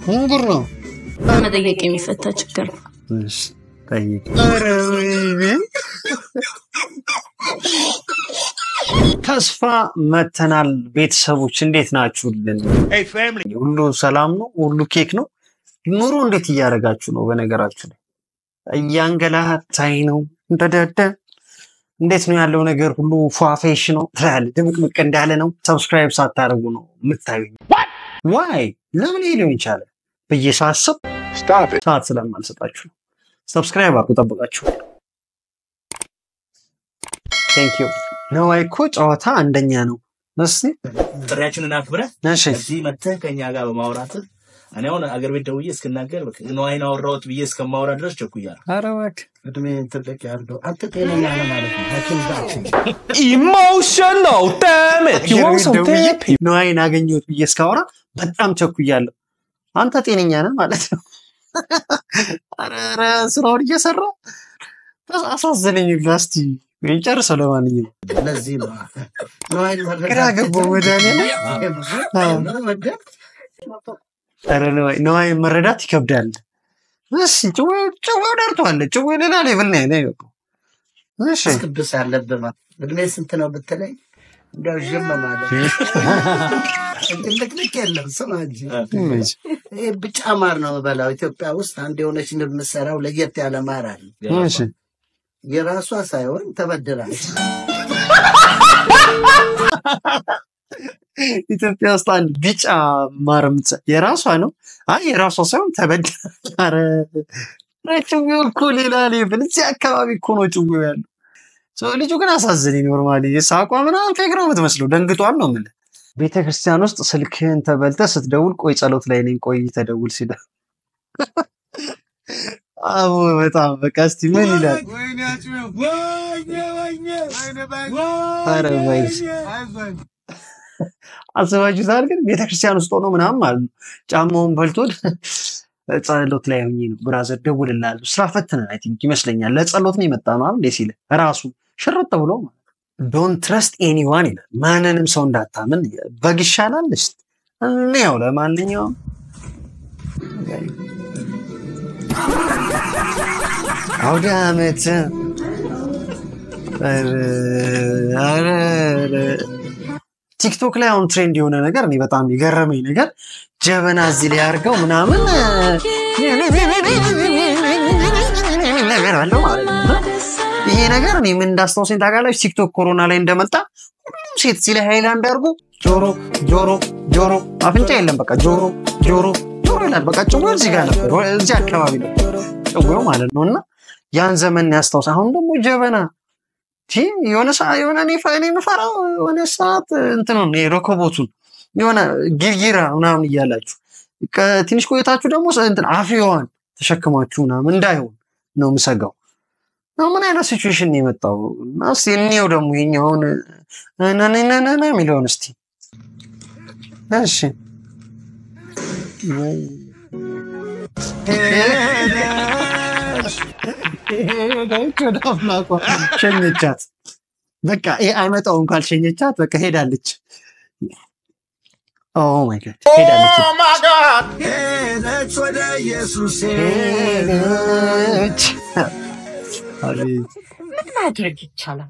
ምን ጉድ ነው? በመጠየቅ የሚፈታ ችግር ነው። እሺ ጠይቅ። ተስፋ መተናል። ቤተሰቦች እንዴት ናችሁልን? ሁሉ ሰላም ነው? ሁሉ ኬክ ነው? ኑሮ እንዴት እያደረጋችሁ ነው? በነገራችሁ ላይ እያንገላታኝ ነው። እንደደደ እንዴት ነው ያለው ነገር ሁሉ ፏፌሽ ነው ትላለህ። ድምቅምቅ እንዳለ ነው። ሰብስክራይብ ሳታደርጉ ነው የምታዩኝ። ዋይ ለምን ይሄ ሊሆን ይቻለ ብዬ ሳስብ ሰዓት ስለማልሰጣችሁ ነው። ሰብስክራይብ አድርጉ፣ ጠብቃችሁ። ቴንክ ዩ። ነዋይ እኮ ጨዋታ አንደኛ ነው። እስኪ ጥሪያችንን አክብረህ እሺ እዚህ መጥተህ ከኛ ጋር በማውራትህ እኔ አሁን አገር ቤት ደውዬ እስክናገር በቃ ነዋይን አወራሁት ብዬ እስከማውራ ድረስ ቸኩያለሁ። ኧረ እባክህ እድሜ ትልቅ ያለው አንተ ጤነኛ ነህ ማለት ነው። ሐኪም ጋር Emotional, damn it! You want some ደውዬ therapy? ነዋይን አገኘሁት ብዬ እስካወራ በጣም ቸኩያለሁ። አንተ ጤነኛ ነህ ማለት ነው። ኧረ ኧረ ስራውን እየሰራ አሳዘነኝ። ላስቲ ጨርሰው። ለማንኛውም ለዚህ ነው ነዋይን መረዳት ግራ ገባው መድኃኒዓለም። አዎ። መረዳት ኧረ ነዋይ ነዋይን መረዳት ይከብዳል። እሺ ጭዌ ጭዌ ደርቷል። ጭዌ ሌላ ሌቭል ነው ያለው። እሺ ቅዱስ ያለብህ ማለት እድሜ ስንት ነው ብትለኝ እንዲያው ዝም ማለት ልቅልቅ የለም ስማ እንጂ ይሄ ብጫ ማር ነው የምበላው። ኢትዮጵያ ውስጥ አንድ የሆነች ንብ የምትሰራው ለየት ያለ ማር አለ። እሺ የራሷ ሳይሆን ተበድራለች። ኢትዮጵያ ውስጥ አንድ ቢጫ ማር የምትሰ- የራሷ ነው። አይ የራሷ ሳይሆን ተበዳ። ኧረ ኧረ ጭዌው እኮ ሌላ ሌቭል። እዚህ አካባቢ እኮ ነው ጭዌው ያለው። ሰው ልጁ ግን አሳዘነኝ። ኖርማሊ ሳቋ ምናምን ፌክ ነው የምትመስለው። ደንግጧል ነው የምልህ። ቤተ ክርስቲያን ውስጥ ስልክህን ተበልተህ ስትደውል ቆይ ጸሎት ላይ ነኝ ቆይ ተደውል ሲለ አቦ በጣም በቃ እስቲ ምን ይላል? ኧረ ወይስ አስባችሁታል? ግን ቤተክርስቲያን ውስጥ ሆኖ ምናምን ማለት ነው ጫማውን በልቶ ጸሎት ላይ ሆኜ ነው ብራዘር ደውልልሃለሁ ስራ ፈትነን አይ ቲንክ ይመስለኛል ለጸሎት ነው የመጣ ነው አይደል ሲል ራሱ ሽርጥ ብሎ ዶን ትረስት ኤኒዋን ይላል። ማንንም ሰው እንዳታምን በግ ይሻላል። እስቲ እንየው። ለማንኛውም አውደ ዓመት ኧረ ኧረ ኧረ ቲክቶክ ላይ አሁን ትሬንድ የሆነ ነገር እኔ በጣም የገረመኝ ነገር ጀበና እዚህ ላይ አድርገው ምናምን ነገር አለው ማለት ነው። እና ይሄ ነገር እኔ ምን እንዳስታውሰኝ ታውቃላችሁ? ቲክቶክ ኮሮና ላይ እንደመጣ ሁሉም ሴት እዚህ ላይ ሃይላንድ አድርጎ ጆሮ ጆሮ ጆሮ አፍንጫ የለም በቃ ጆሮ ጆሮ ጆሮ ይላል። በቃ ጭዌው እዚህ ጋር ነበር፣ እዚህ አካባቢ ነው ጭዌው ማለት ነው። እና ያን ዘመን ያስታውስ። አሁን ደግሞ ጀበና ቲ የሆነ ሰዓት የሆነ እኔ ፈ- እኔ የምፈራው የሆነ ሰዓት እንትን ነው ሮኮቦቱን የሆነ ጊርጊራ ምናምን እያላችሁ ከ- ትንሽ ቆይታችሁ ደግሞ ሰ- እንትን አፍዋን ተሸክማችሁ ምናምን እንዳይሆን ነው የምሰጋው። አሁን ምን አይነት ሲቹዌሽን ነው የመጣው? እና እስኪ እንየው ደግሞ ይኸኛውን ነነነነ የሚለውን እስቲ እሺ ሄደች ወደ አምላኳ ሸኘቻት። በቃ ይሄ አይመጣውም ካልሸኘቻት በቃ ሄዳለች። ኦ ማይ ጋድ ሄዳለች። ሄደች ወደ ኢየሱስ ሄደች። አቤት ምን ማድረግ ይቻላል?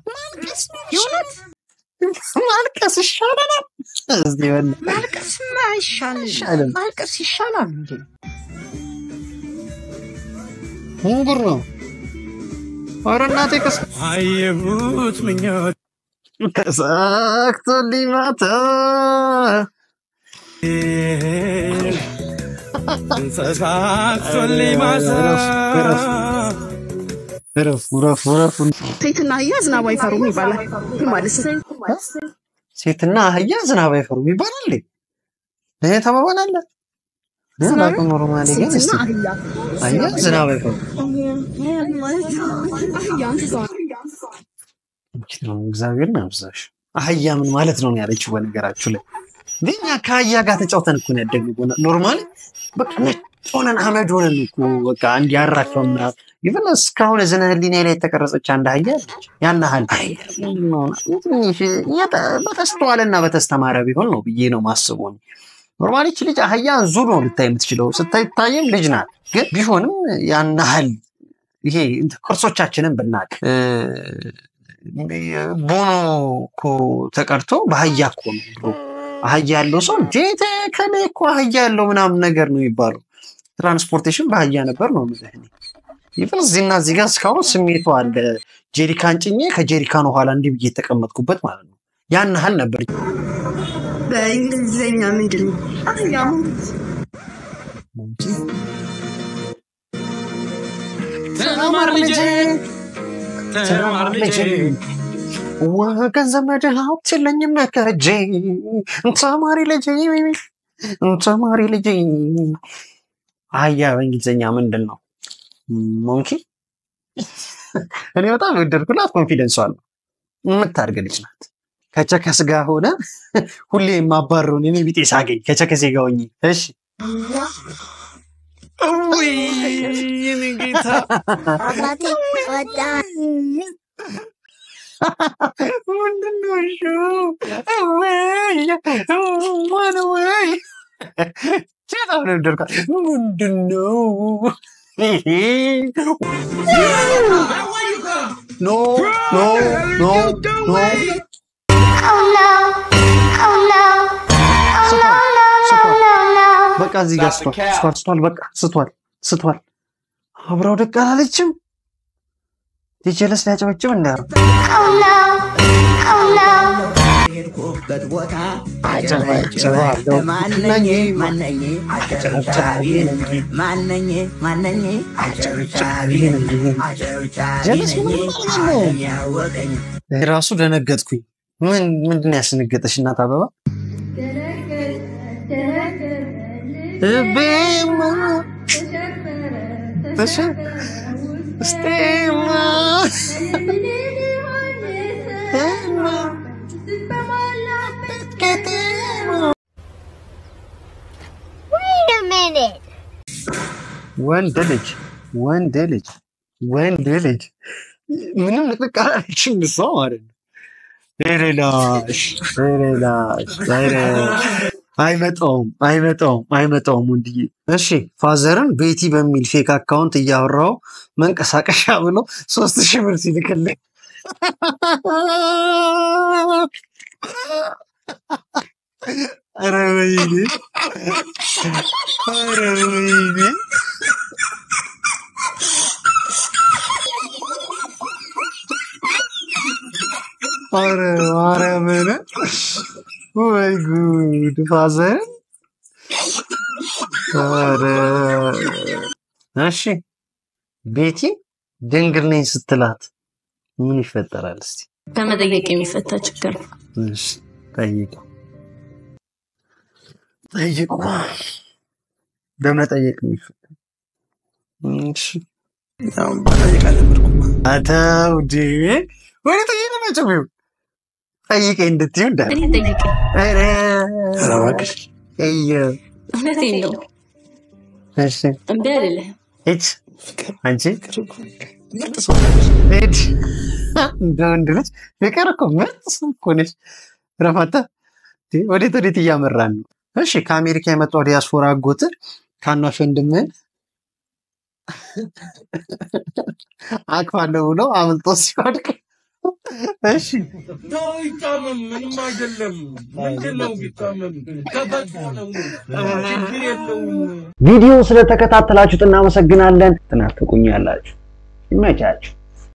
ማልቀስ ይሻለናል። እስቲ በእናትህ ማልቀስማ አይሻልም። አይሻልም። ማልቀስ ይሻላል እንዴ? ምን ጉድ ነው? ኧረ እናቴ ከስ አየሁት ምኞት ተሳክቶልኝ ማታ ተሳክቶልኝ ማታ እረፉ እረፉ እረፉ። ሴትና አህያ ዝናብ አይፈሩም ይባላል። ምን ማለት ነው? ሴትና አህያ ዝናብ አይፈሩም ይባላል። ይሄ ተባባል አለ ዝናብ- ኖርማሊ ግን እስቲ ሴትና አህያ አህያ ዝናብ አይፈሩም። እግዚአብሔር አብዛሽ አህያ ምን ማለት ነው ያለችው። በነገራችሁ ላይ ግን እኛ ከአህያ ጋር ተጫውተን እኮ ነው ያደግነው። ኖርማሊ በቃ ነጭ ሆነን አመድ ሆነን እኮ በቃ አንድ ያራከውና ይብን እስካሁን እዝነ ህሊና ላይ የተቀረጸች አንድ አህያ አለች። ያን ያህል አህያ ምንድን ነው? ትንሽ የተ- በተስተዋለና በተስተማረ ቢሆን ነው ብዬ ነው ማስበው። ኖርማሊ ይቺ ልጅ አህያ ዙ ነው ልታይ የምትችለው ስታይታይም ልጅ ናት። ግን ቢሆንም ያን ያህል ይሄ እንትን ቅርሶቻችንን ብናቅ እ፣ ቦኖ እኮ ተቀርቶ በአህያ እኮ ነው ድሮ አህያ ያለው ሰው እንዴት ከኔ እኮ አህያ ያለው ምናምን ነገር ነው የሚባለው። ትራንስፖርቴሽን በአህያ ነበር ነው የምልህ እኔ። ይብን እዚህና እዚህ ጋር እስካሁን ስሜቱ አለ። ጄሪካን ጭኜ ከጄሪካኑ ኋላ እንዲህ ብዬ የተቀመጥኩበት ማለት ነው። ያን ያህል ነበር። በእንግሊዝኛ ምንድን ነው? አህያ ተማር ልጄ ተማር ልጄ ወገን ዘመድ ሀብት የለኝም ከእጄ ተማሪ ልጄ ተማሪ ልጄ። አህያ በእንግሊዝኛ ምንድን ነው? ሞንኪ። እኔ በጣም የወደድኩላት ኮንፊደንሷ ነው። የምታድግ ልጅ ናት። ከቸከስ ጋር ሆነ ሁሌ የማባረውን እኔ ቢጤ ሳገኝ ከቸከሴ ጋር ሆኜ እሺ አባቴ ወጣ ምንድነው እሱ? እወይ ማን ወይ በጣም ነው የወደድኳት። ምንድነው ይሄ? ኖ ኖ ኖ ኖ Oh no! Oh no! Oh no, no, no, no, no! በቃ እዚህ ጋር ስቷል ስቷል ስቷል በቃ ስቷል ስቷል። አብረው ደቅ አላለችም። ዲጀለስ ሊያጨበጭብ እንዳያሩ Oh no! Oh no! ሄድኩበት ቦታ አጨበጭባለሁ። ማነኝ ማነኝ አጨብጫቢ ነኝ ማነኝ ማነኝ አጨብጫቢ ነኝ አጨብጫቢ ጀለስ ነኝ ምን ማለት ነው? ዓለም ያወቀኝ ራሱ ደነገጥኩኝ። ምን ምንድን ነው ያስነገጠሽ እናት አበባ? ልቤማ ተሸ- እስቴማ እማ ከተማ Wait a minute! ወንድ ልጅ ወንድ ልጅ ወንድ ልጅ ምንም ንቅንቅ አላለችም እሷ ማለት ነው። ሌላሽ ሌላሽ አይመጣውም አይመጣውም አይመጣውም ወንድዬ። እሺ ፋዘርን ቤቲ በሚል ፌክ አካውንት እያወራው መንቀሳቀሻ ብሎ ሶስት ሺህ ብር ሲልክልኝ ኧረ ወይኔ ኧረ ወይኔ ኧረ ማርያምን ወይ ጉድ ፋዘር ኧረ እሺ ቤቲ ድንግል ነኝ ስትላት ምን ይፈጠራል እስቲ ከመጠየቅ የሚፈታ ችግር ነው። እሺ ጠይቁ ጠይቁ በመጠየቅ የሚፈታ እሺ አተው ዲ ወደ ጠይቅ ናቸው ቢሆን ጠይቄ እንድትዩ እንዳለ እኔ ጠይቅ ኧረ እባክሽ እየ እውነቴን ነው። እሺ እምቢ አልልህም። ሂድ አንቺ ሂድ እንደ ወንድ ልጅ ፍቅር እኮ ምርጥ ሰው እኮ ነሽ ረፋታ ወዴት ወዴት እያመራን ነው እሺ ከአሜሪካ የመጣው ዲያስፖራ አጎት ታናሽ ወንድምህን አቅፋለሁ ብሎ አምልጦ ሲወድቅ እሺ ይታመም ምንም አይደለም። ምንድን ነው ቢታመም? ተፈጥሮ ነው። ችግር የለውም። ቪዲዮ ስለተከታተላችሁት እናመሰግናለን። ትናፍቁኛላችሁ። ይመቻችሁ።